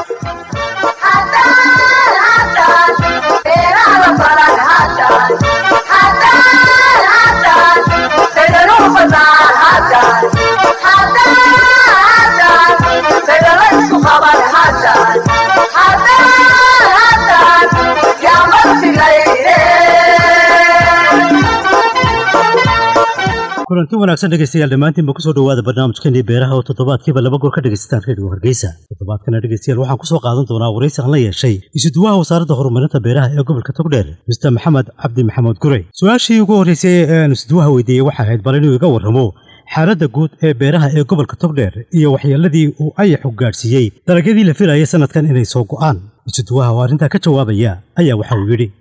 kulanti wanaagsan dhegeystayaal dhammaantiinba kusoo dhawaada barnaamijkeenii beeraha oo toddobaadkiiba laba goor ka dhegaysataan reediyo hargeysa toddobaadkana dhegeystayaal waxaan kusoo qaadan doonaa waraysi aan la yeeshay isuduwaha wasaaradda horumarinta beeraha ee gobolka togdheer mister maxamed cabdi maxamuud gurey su-aashii ugu horreysay ee aan isuduwaha weydiiyey waxay ahayd bal inuu iga warramo xaaladda guud ee beeraha ee gobolka togdheer iyo waxyeeladii uu ayaxu gaadhsiiyey dalagyadii la filayay sanadkan inay soo go'aan isuduwaha oo arrintaa ka jawaabaya ayaa waxa uu yidhi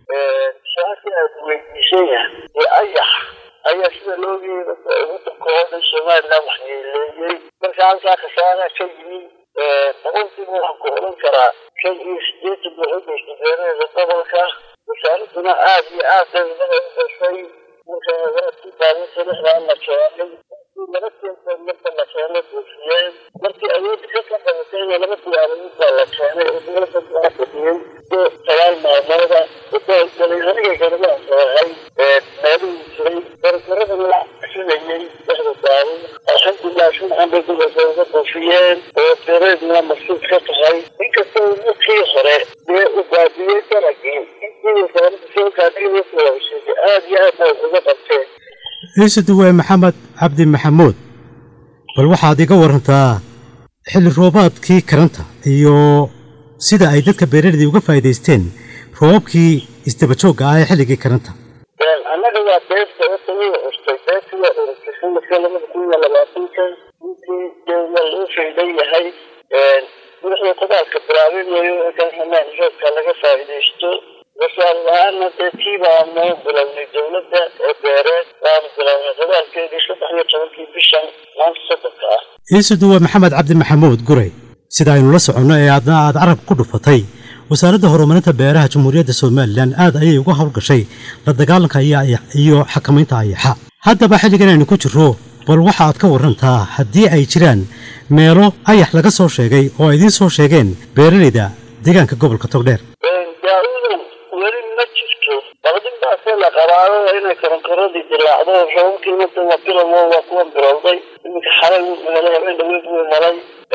ayaa sida loogeeda wadanka oo dhan somalilan waxyeeleeyey marka halkaa khasaara ka yimi boqolkiiba waxaan ku odhan karaa shan iyo sideetan boqolkiisa beeraheeda gobolka wasaaraduna aad iyo aad dawlada u gashay marka waradkii baalinta lixdaa la keenay laba keenta marka la keenay buufiyeen markii awoodda ka ka qabatayna laba diyaaradood baa la keenay oo dowladda baa fadhiyey sagaal maalmooda udaalgalay aniga garabaan soohay meelihii jiray barbaradana la sinayay dhexda daawo alxamdulilah shumcan bay gobolka uga buufiyeen oo beereedna masuud ka tahay inkastoo markii hore dee u baabiyey dalagii intii wasaaradda soo gaadhigay kuwabsheegay aad iyo aad bay uga qabteen isuduwe maxamed cabdi maxamuud bal waxaad iga warantaa xilli roobaadkii karanta iyo sida ay dadka beeraleyda uga faa'iidaysteen roobabkii isdabajoogga ah ee xilligii karanta annaga waa beerta horta way urtay beerta waa urtay sanadka labada kun iyo labaatanka intii dee waa loo faydan yahay madaxda qodaalka bilaabin wayo markaan hamaan roobka laga faa'iidaysto wasaarad ahaana dee tii baanu bilownay dowladda ee beereed waanu bilownay qodaalkeedii saddex iyo tobankii bishan maanta soddonka ah isuduwe maxamed cabdi maxamuud gurey sida aynu la soconno ee aadna aad carab ku dhufatay wasaaradda horumarinta beeraha jamhuuriyadda somalilan aad ayay uga howlgashay la dagaalanka iyo xakamaynta ayaxa haddaba xilligan aynu ku jirro bal waxa aad ka warrantaa haddii ay jiraan meelo ayax laga soo sheegay oo ay idiin soo sheegeen beeraleyda deegaanka gobolka togdheer daawadan weli ma jirto baqdin baase la qabaado inay koronkoradii dilaacdo roobabkii mada waa bilowo waa kuwan bilowday iminka xalay wuu malay habeen dhaweyd wuu malay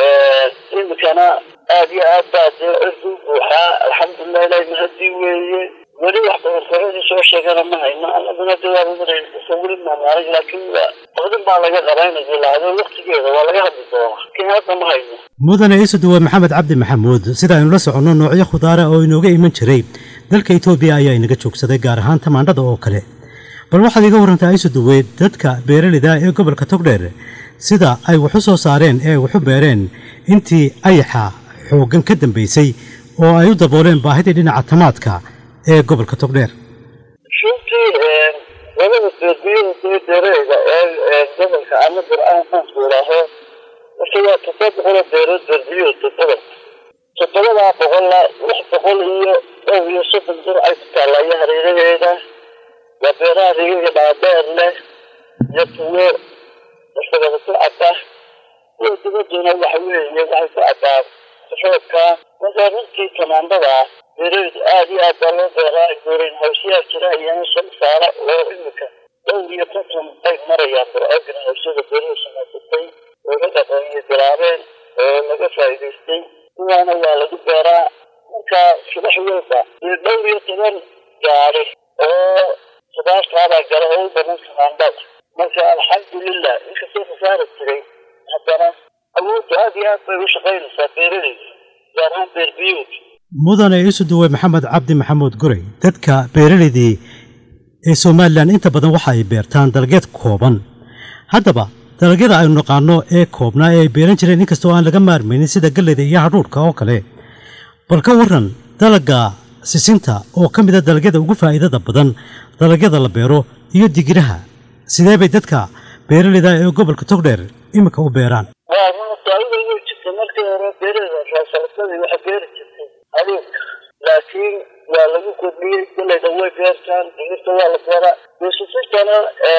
iminkana aad iyo aad baa dee cirku buuxaa alxamdulilah ilahi mahadii weeye weli wax koronkoradii soo sheegana ma hayno annaguna de waa weli maamaaray laakiin baqdin baa laga qabaa inay dilaacdo waktigeeda waa laga hadli doonaa laakiin hadda ma hayno mudane isuduwe maxamed cabdi maxamuud sida aynu la soconno noocyo khudaara oo inooga iman jiray dalka etoobiya ayaa inaga joogsaday gaar ahaan tamaandhada oo kale bal waxaad iga warrantaa isuduwe dadka beeraleyda ee gobolka togdheer sida ay waxu soo saareen ee waxu beereen intii ayaxa xooggan ka dambaysay oo ay u dabooleen baahidii dhinaca tamaadka ee gobolka togdheer runtii labada beerbiyaha dee beereyda ee gobolka ama bir-aan maanku idhaaho marka waa toddoba boqol oo beerood beerbiyood gobolka toddobadaa boqolla lix boqol iyo dhowr iyo soddon dur ay ku taallaayo hareeraheeda waa beeraha rigaga dhaadheer leh iyo kuwo isagaba ku cadda kuwa dibadduna waxa weeye waxay ku caddaan roobka marka runtii tamaandada beeraleydu aad iyo aad baa loo beeraa gooreyn hawsyaha jira iyana soo saara oo iminka dhowr iyo konton ay marayaan bur-aagan hawsyada beeruhu samaysatay oo ka dhaqooyo bilaabeen oo laga faa'iidaystay kuwaana waa lagu beeraa marka subax walba iyo dhowr iyo toban gaari oo khudaartaabaa gala oo u badan tamaandada marka alxamdulilah inkastoo khasaara jiray haddana awoodda aad iyo aad bay u shaqaynaysaa beeraleyda gaar ahaan beerbiyood mudane isuduwe maxamed cabdi maxamuud gurey dadka beeraleydii ee somalilan inta badan waxa ay beertaan dalagyeed kooban haddaba dalagyada aynu naqaano ee koobnaa ee ay beeran jireen inkastoo aan laga maarmaynin sida galleyda iyo hadhuudhka oo kale bal ka warran dalagga sisinta oo ka mid a dalagyada ugu faa'iidada badan dalagyada la beero iyo digiraha sidee bay dadka beeraleyda ee gobolka togdheer iminka u beeraan waa runtaayada way jirtay markii hore beerada raasaladadii waxa beeri jirtay aduunka laakiin waa lagu kordhiyey galayda way beertaan digirta waa la beeraa beesasirtana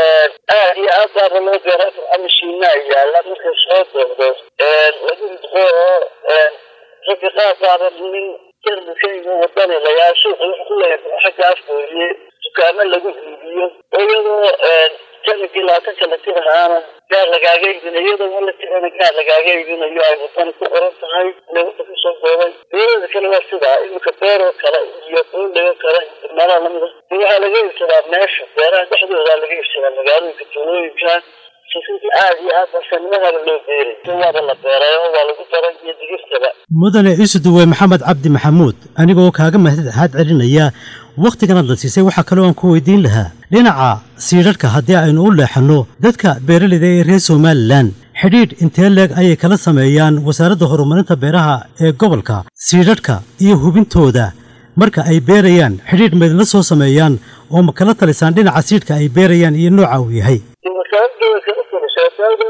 aad iyo aad baaba loo beeraa ama shiinaa yaala markay soo doodo lagu ridqo oo ragga qaar baaba nin jarmalkayga wadani layaa suuqa wax ku leeyahay xagga afkooye dukaamo lagu iibiyo oo iyadoo jarmalkii labaatanka la tirahaana gaar lagaaga iibinayo iyadoo ma la tirana gaar lagaaga iibinayo ay wadani ku qoran tahay leewada kusoo koobay beerada kale waa sidaa iminka beeroo kale iyo buundhigo kale meelaha lamida waxaa laga iibsadaa meesha beeraha dhexdoodaa laga iibsadaa magaalooyinka tuulooyinka aad iyo aad basanimadaaba loo beeray waaba la beerayo waa lagu daray iyo digirtaba mudane isuduwe maxamed cabdi maxamuud anigoo kaaga mahadxaad celinaya wakhtiganaad la siisay waxaa kaloo aan ku weydiin lahaa dhinaca siidharhka haddii aynu u leexanno dadka beeraleyda ee reer somalilan xidhiidh intee leeg ayay kala sameeyaan wasaaradda horumarinta beeraha ee gobolka siidharhka iyo hubintooda marka ay beerayaan xidhiidh maydinla soo sameeyaan oo ma kala talisaan dhinaca siidhka ay beerayaan iyo nooca uu yahay wasaaradda kala talishaa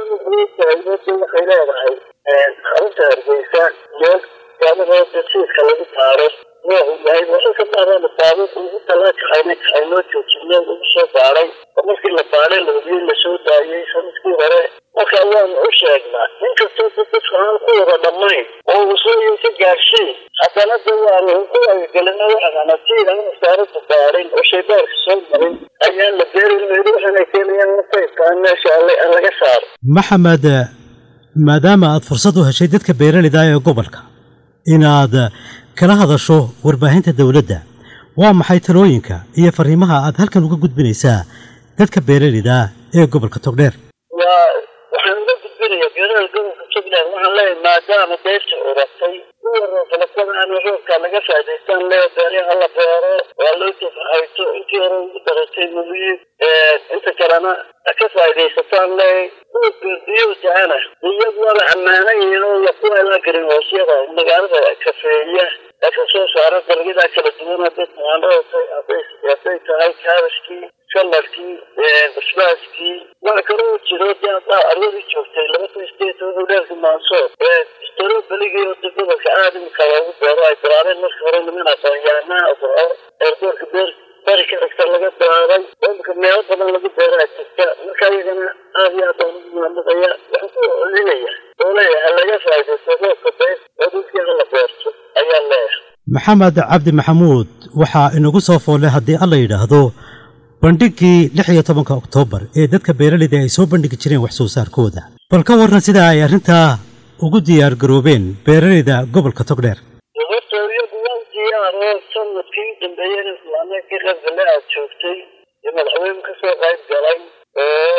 waxay leedahay xarunta hargeysa meel gaalahooda siidka lagu taaro noocu yahay waxay ka baadaan baabuur ugu talaa kaxayna kaxaynoo joojinay lagu soo baaray oo markii la baaray la hubiyey lasoo daayey sanadkii hore marka waanu u sheegnaa inkastoo dadku aan ku wada dhammayn oo usooyin ka gaarsiin haddana de waanu ku wagagelina waxaana siid aan wasaaradda baarin oo shaybaarka soo marin ayaan la beerin weli waxaanay keenayaan nasaybkaan meesha alle aan laga saaro maxamed maadaama aad fursad u heshay dadka beeraleyda ee gobolka inaad kala hadasho warbaahinta dowladda waa maxay talooyinka iyo fariimaha aad halkan uga gudbinaysaa dadka beeraleyda ee gobolka togdheer waa waxaan uga gudbinayaa beeraha gobolka jubbaland waxaan leeyahay maadaama beerta uratay kuwa roobalatada ama roobka laga faa'idaystaan lee beeryaha la beero waa loo tafahayto intii hore ugu daratay muliyi inta kalena ka faa'iidaysataan lee kuwa beerbiyo da-ana iyagu waaba ammaanayiin oo kuwa la garin hoosyada magaalada kafeeya ee ka soo saara dalagyadaa kala duwan hadday tamaandhada hadday hadday tahay kaabashkii kalarkii basbaaskii waxa kaloo jiro dee haddaa arwadii joogtay laba kun sideed wuxuu dheerka maanso strobeligi oo de gobolka aad imika loogu beero ay bilaabeen marka hore niman aqoonyahanaa eerdoorka beer bari ka xigta laga bilaabay oo imika meelo badan lagu beeraa jirta marka iyagana aad iyo aad baan ugu mahadnaqaya waxaan ku celinaya oo leeyahay laga faa'iidaysto roobka beer oo dhulkii hala beerto ayaan leeyahay maxamed cabdi maxamuud waxaa inagu soo foollay haddii alla yidhaahdo bandhiggii lix iyo tobanka oktoobar ee dadka beeraleyda ay soo bandhigi jireen wax soo saarkooda bal ka warran sida ay arrintaa ugu diyaar garoobeen beeraleyda gobolka togdheer horta iyagu waan diyaaro sanadkii u dambeeyeen islaamee ka qaybgale aad joogtay iyo madaxweyne kasoo qayb galay oo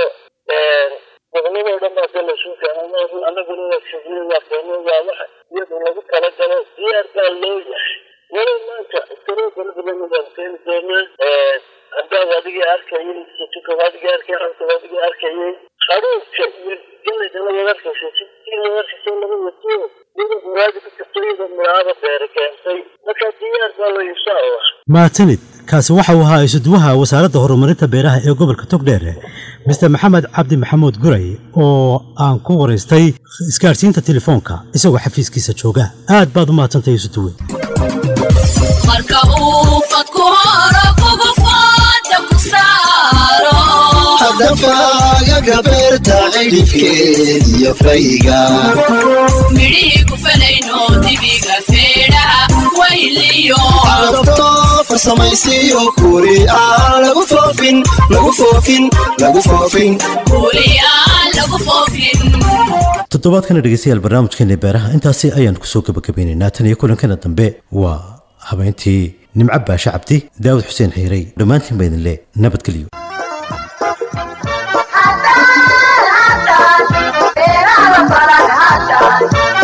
goboladoo dhan baa de laysu keenay anaguna waa sugnay waa keenay waa wax iyadu lagu talagalo diyaar baa loo yahay walow maanta iskaroo kala badan baan keeni doonaa haddaad adigii arkayay situka adigii arkay halka adigii arkayay haruurka iyo galayda labaad arkaysa sidii labaad arkaysa laba watiyo iyadoo muraadi ku jirto iyadoo muraada beere keentay marka diyaar baa loo insha allah maatanid kaasi waxa uu ahaa isuduwaha wasaaradda horumarinta beeraha ee gobolka togdheer mister maxamed cabdi maxamuud guray oo aan ku waraystay isgaadhsiinta telefoonka isagoo xafiiskiisa jooga aad baad u mahadsantahay isuduwe marka uu fadku horo kugu fooda ku saaro hadafagaga beerta cidhifkeed iyo fayga midhihii ku falayno dibiga feedhaha wayliyo cadabto farsamaysiyo kuri aan lagu foofin lagu foofin lagu foofin kuuli aan lagu foofin toddobaadkana dhegeystayaal barnaamijkeena beeraha intaasi ayaan kusoo gabagabaynaynaa tan iyo kulankana dambe waa habeentii nimco baashe cabdi daawud xuseen xiirey dhammaantiin baa idin le nabadgelyo Haddaan haddaan beeraha baran haddaan